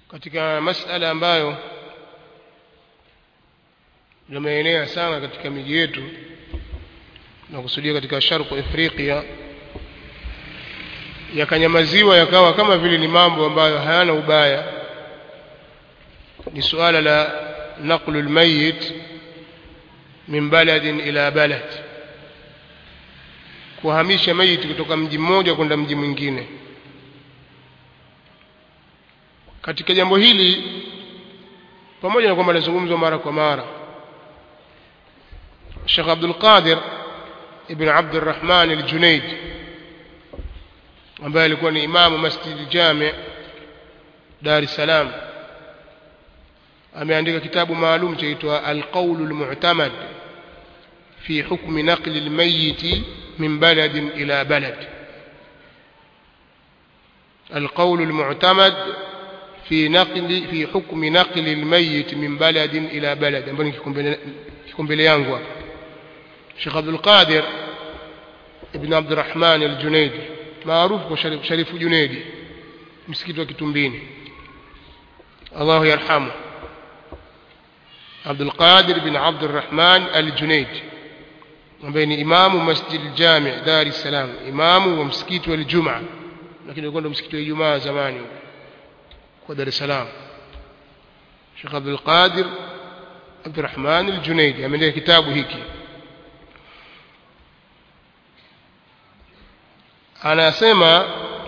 katika masala ambayo yameenea sana katika miji yetu na kusudia katika sharqu afrika yakanyamaziwa yakawa kama vile ni mambo ambayo hayana ubaya ni suala la naqlu almayit min baladin ila balad kuhamisha maiti kutoka mji mmoja kwenda mji mwingine katika jambo hili pamoja na kwamba linazungumzwa mara kwa mara Sheikh Abdul Qadir ibn Abd al-Rahman al-Junayd ambaye alikuwa ni imamu Masjid Jami Dar es Salaam ameandika kitabu maalum chaitwa Al-Qawl al-Mu'tamad fi hukm naql al-mayyit min balad ila balad القول المعتمد في نقل في حكم نقل الميت من بلد إلى بلد ambao kiko mbele yangu hapa Sheikh Abdul Qadir ibn Abd Rahman al-Junaidi maarufu kwa Sharifu Junaidi msikiti wa Kitumbini Allah yarhamu Abdul Qadir ibn Abd Rahman al-Junaidi ambaye ni imamu Masjid al-Jami' Dar es Salaam imamu wa msikiti wa Ijumaa lakini ulikuwa ndo msikiti wa Ijumaa zamani kwa Dar es Salaam Sheikh Abdul Qadir Abdurrahman al-Junaidi ameandika kitabu hiki anasema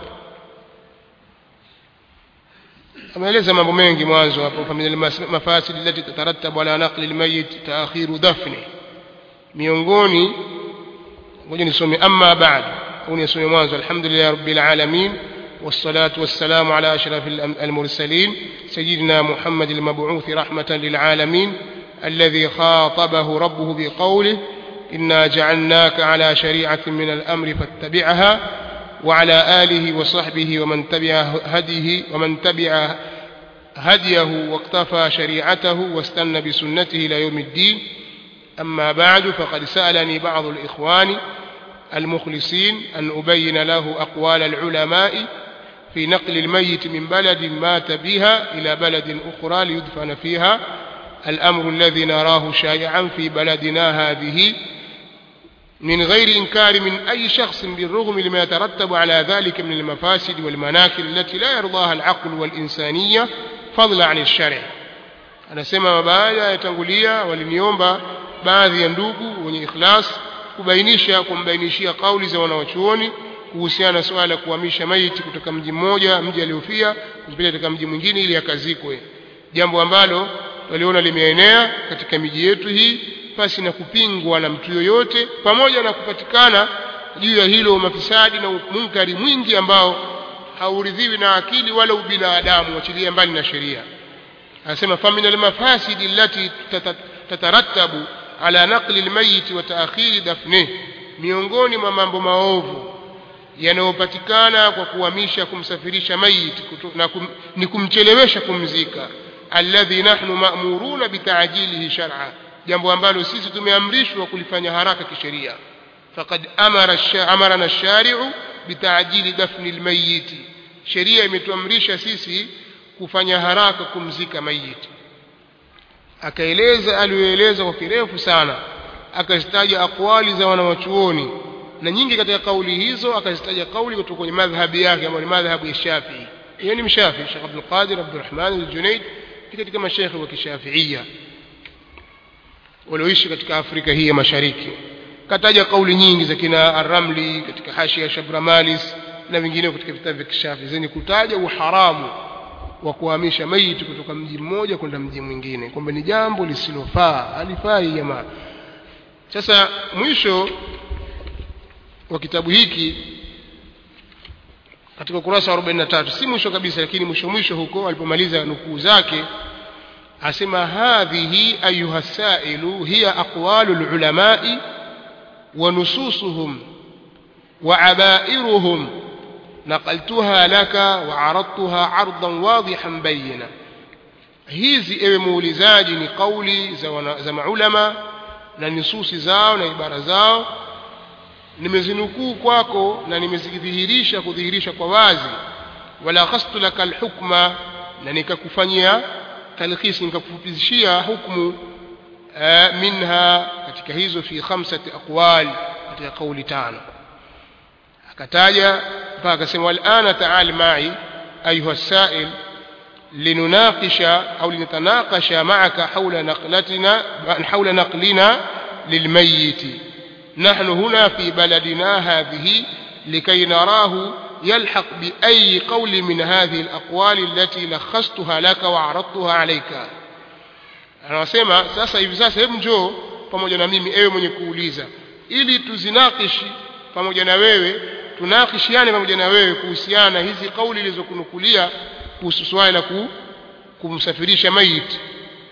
ameeleza mambo mengi mwanzo hapo familia mafasid allati tatarattabu ala naqli almayyit taakhiru dafni miongoni ngoja nisome amma ba'd au nisome mwanzo alhamdulillah rabbil alamin والصلاة والسلام على أشرف المرسلين سيدنا محمد المبعوث رحمة للعالمين الذي خاطبه ربه بقوله إنا جعلناك على شريعة من الأمر فاتبعها وعلى آله وصحبه ومن تبع هديه ومن تبع هديه واقتفى شريعته واستنى بسنته إلى يوم الدين أما بعد فقد سألني بعض الإخوان المخلصين أن أبين له أقوال العلماء في نقل الميت من بلد مات بها إلى بلد أخرى ليدفن فيها الأمر الذي نراه شائعا في بلدنا هذه من غير إنكار من أي شخص بالرغم لما يترتب على ذلك من المفاسد والمناكل التي لا يرضاها العقل والإنسانية فضلا عن الشرع anasema mabaya yatangulia waliniomba baadhi ya ndugu wenye ikhlas kubainisha kumbainishia kauli za wanawachuoni kuhusiana na swala la kuhamisha maiti kutoka mji mmoja mji aliofia kumpeleka katika mji mwingine ili akazikwe jambo ambalo waliona limeenea katika miji yetu hii pasi na kupingwa na mtu yoyote pamoja na kupatikana juu ya hilo mafisadi na munkari mwingi ambao hauridhiwi na akili wala ubinadamu wachilia mbali na sheria anasema famin almafasidi allati tatarattabu ala naqli almayit wa ta'khiri dafnih miongoni mwa mambo maovu yanayopatikana kwa kuhamisha kumsafirisha mayit na kum, ni kumchelewesha kumzika alladhi nahnu ma'muruna bitajilihi shar'a jambo ambalo sisi tumeamrishwa kulifanya haraka kisheria faqad amara amarana ash-shari'u bitajili dafni al-mayyit sheria imetuamrisha sisi kufanya haraka kumzika mayiti akaeleza aliyoeleza kwa kirefu sana akazitaja akwali za wanawachuoni na nyingi katika kauli hizo akazitaja kauli kutoka kwenye madhhabi yake ambayo ni madhhabu ya Shafi'i yeye ni mshafi Sheikh Abdul Qadir Abdurrahman al-Junayd katika mashaikh wa kishafiia walioishi katika Afrika hii ya Mashariki kataja kauli nyingi za kina Ar-Ramli katika Hashia Shabramalis na vingineo katika vitabu vya kishafi zenye kutaja uharamu wa kuhamisha maiti kutoka mji mmoja kwenda mji mwingine kwamba ni jambo lisilofaa halifai jamaa sasa mwisho wa kitabu hiki katika ukurasa wa 43 si mwisho kabisa lakini mwisho mwisho huko alipomaliza nukuu zake asema hadhihi ayuha sailu hiya aqwalu lulamai wa nususuhum wa abairuhum نقلتها لك وعرضتها عرضا واضحا بينا hizi ewe muulizaji ni kauli za, za maulama na nususi zao na ibara zao nimezinukuu kwako na nimezidhihirisha kudhihirisha kwa wazi wala khastu laka alhukma na nikakufanyia talkhis nikakufupishia hukumu uh, minha katika hizo fi khamsati aqwal katika kauli tano akataja mpaka akasema walana taal mai ayuha sail لنناقش أو لنتناقش معك حول نقلتنا حول نقلنا للميت نحن هنا في بلدنا هذه لكي نراه يلحق بأي قول من هذه الأقوال التي لخصتها لك وعرضتها عليك anasema sasa hivi sasa hebu njoo pamoja na mimi ewe mwenye kuuliza ili tuzinakishi pamoja na wewe tunakishiane pamoja na wewe kuhusiana na hizi kauli ilizokunukulia kuhusu swala la kumsafirisha maiti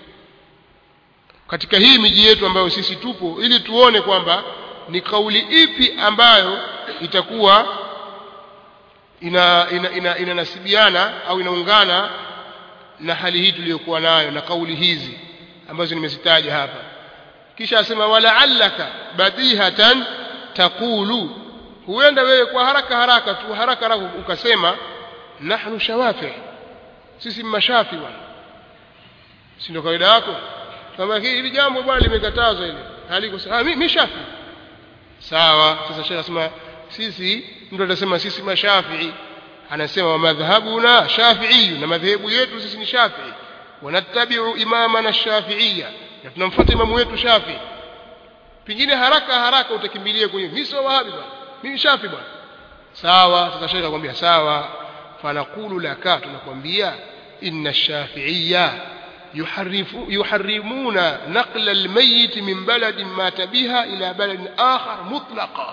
katika hii miji yetu ambayo sisi tupo ili tuone kwamba ni kauli ipi ambayo itakuwa ina inanasibiana ina, ina, ina au inaungana na hali hii tuliyokuwa nayo na kauli hizi ambazo nimezitaja hapa kisha asema walaallaka badihatan taqulu huenda wewe kwa haraka haraka tu haraka haraka ukasema nahnu shawafi sisi mashafi bwana si ndio kawaida yako kama hili jambo bwana limekatazwa ile haliko sawa mimi shafi sawa sasa shekhi anasema sisi mtu atasema sisi mashafi anasema wa madhhabuna shafi'i na madhehebu yetu sisi ni shafi'i wanattabi'u imamana shafi'iyya na tunamfuata imamu wetu shafi pengine haraka haraka utakimbilia kwenye mimi sio wahabi bwana mimi shafi bwana sawa sasa shekhi akwambia sawa fanaqulu laka tunakwambia inna shafi'iyya yuharrifu yuharrimuna naqla almayyit min baladin mata biha ila baladin akhar mutlaqa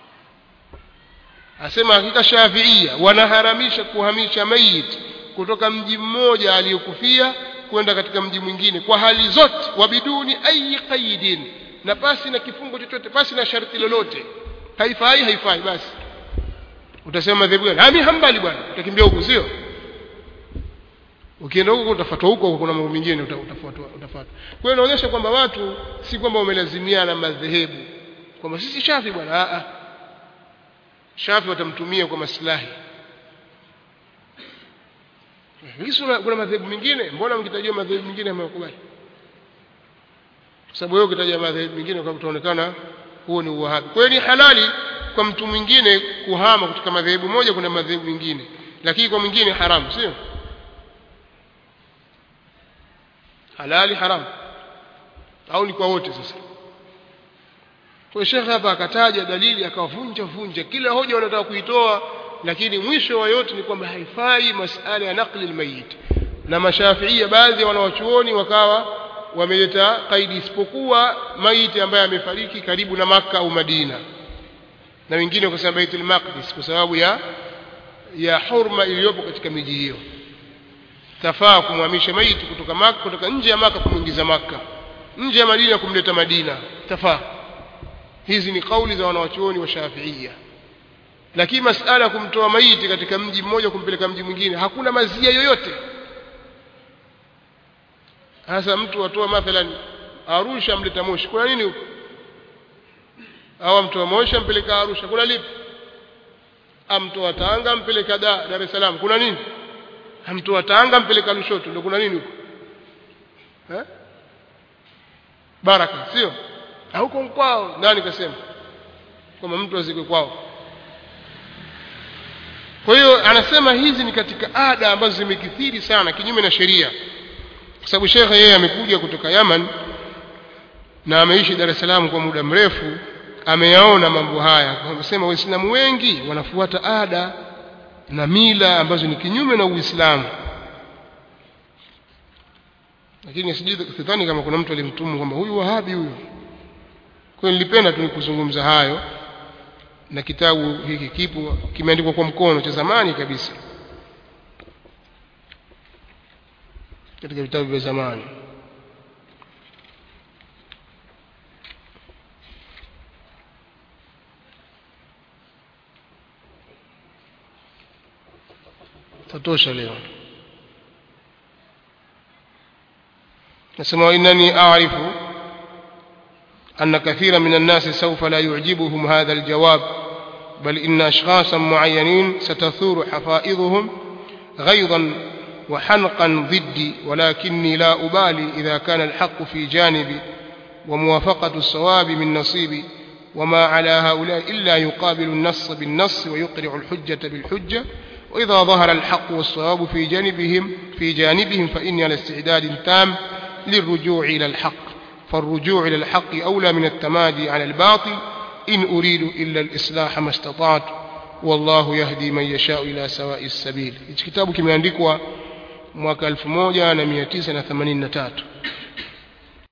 asema hakika shafiia wanaharamisha kuhamisha mayit kutoka mji mmoja aliyokufia kwenda katika mji mwingine kwa hali zote wabiduni ayi qaidin na pasi na kifungo chochote pasi na sharti lolote haifai haifai basi utasema madhehebu gani ami hambali bwana utakimbia huko sio ukienda huko utafuatwa huko kuna mambo mengine utafuatwa utafuatwa kwa hiyo inaonyesha kwamba watu si kwamba wamelazimiana madhehebu kwamba sisi shafi bwana a a shafi watamtumia kwa maslahi hisi kuna madhehebu mengine mbona mkitajia madhehebu mengine amewakubali kwa sababu wewe ukitaja madhehebu mengine kwa utaonekana huo ni uwahabi kwa hiyo ni halali kwa mtu mwingine kuhama kutoka madhehebu moja kuna madhehebu mengine lakini kwa mwingine haramu sio halali haramu au ni kwa wote sasa kwa shekhe hapa akataja dalili akavunja vunja kila hoja wanataka kuitoa lakini mwisho wa yote ni kwamba haifai masala ya naqli almayit na mashafiia baadhi ya wanawachuoni wakawa wameleta kaidi isipokuwa maiti ambaye amefariki karibu na maka au Madina na wengine wakasema Baitul Maqdis kwa sababu ya ya hurma iliyopo katika miji hiyo tafaa kumhamisha maiti kutoka maka kutoka nje ya maka kumwingiza maka nje ya Madina kumleta Madina tafaa hizi ni kauli za wanawachuoni wa Shafiia lakini masala ya kumtoa maiti katika mji mmoja kumpeleka mji mwingine hakuna mazia yoyote hasa mtu atoa mathalan Arusha amleta Moshi kuna nini huko au amtoa Moshi ampeleka Arusha kuna lipi amtoa Tanga ampeleka da, Dar es Salaam kuna nini amtoa Tanga ampeleka Lushoto ndio kuna nini huko eh baraka sio huko kwao nani kasema kwamba mtu azikwe kwao kwa hiyo anasema hizi ni katika ada ambazo zimekithiri sana kinyume na sheria kwa sababu shekhe yeye amekuja kutoka Yaman na ameishi Dar es Salaam kwa muda mrefu ameyaona mambo haya anasema waislamu wengi wanafuata ada na mila ambazo ni kinyume na Uislamu lakini sijui sidhani kama kuna mtu alimtumu kwamba huyu wahabi huyu kwa nilipenda tu nikuzungumza hayo na kitabu hiki kipo kimeandikwa kwa mkono cha zamani kabisa katika vitabu vya zamani tatosha leo nasema innani a'rifu أن كثيرا من الناس سوف لا يعجبهم هذا الجواب بل إن أشخاصا معينين ستثور حفائظهم غيظا وحنقا ضدي ولكني لا أبالي إذا كان الحق في جانبي وموافقة الصواب من نصيبي وما على هؤلاء إلا يقابل النص بالنص ويقرع الحجة بالحجة وإذا ظهر الحق والصواب في جانبهم في جانبهم فإني على استعداد تام للرجوع إلى الحق فالرجوع إلى الحق أولى من التمادي على الباطل إن أريد إلا الإصلاح ما استطعت والله يهدي من يشاء إلى سواء السبيل hichi kitabu kimeandikwa mwaka 1983